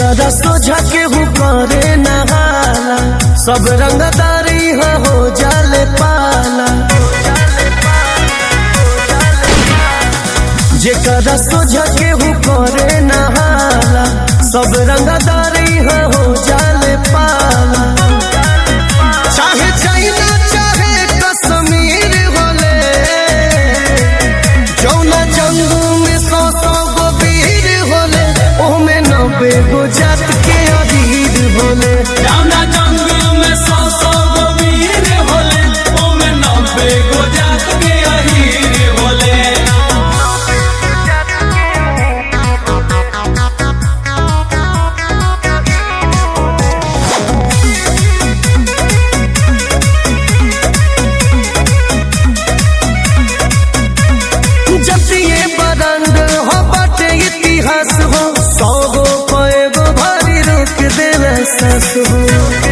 जेकरा सोझा केहू करे नहाला सब रंगदारी हो हो जाले पाला जेकरा सोझा केहू करे नहाला सब रंगदारी हो हो जाले पाला चाहे चाइना चाहे कश्मीर होले जौना जंगल में सौ सौ गो वीर होले ओमे नब्बे गो जात के अधीर होले जाना जंगल में सौ सौ गो वीर होले ओमे नब्बे गो जात के अहीर होले जतिये बरंड हो बाटे इतिहास हो सौ गो पे गो भारी रोक देवे सस हो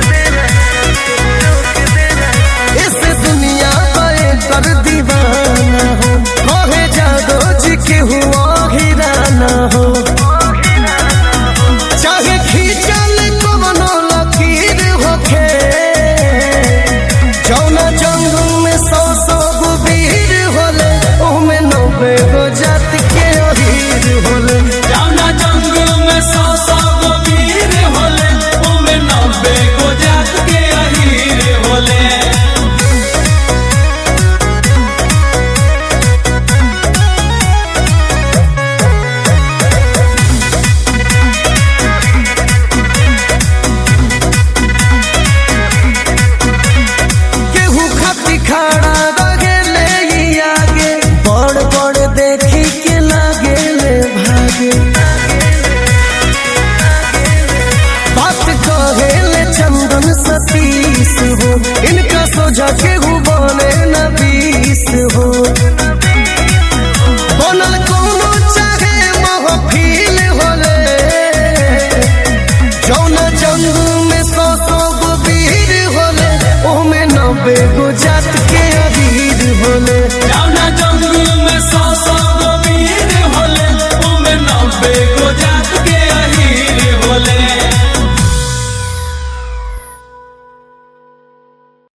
इस दुनिया पे कर दीवाना हो कहे जादो जी के हुआ हिराना हो चाहे खींचल कवनो लकीर होखे जौना जंगल में सौ सौ गो वीर होले ओमे नब्बे गो जात के अहीर होले जाना जंगल में सौ सौ गो वीर होले ओमे नब्बे गो जात के अहीर होले केहू खाती खड़ा रगेले ई आगे बड़ बड़ देखी के लागेले भागे बात कहेले चंदन सतीश हो इनका सोझा केहू बने न बीस हो बनल कोनो चाहे महफिल होले जौना जंगल में सौ सौ गो वीर होले ओमे नब्बे गो जात के अधीर होले जाना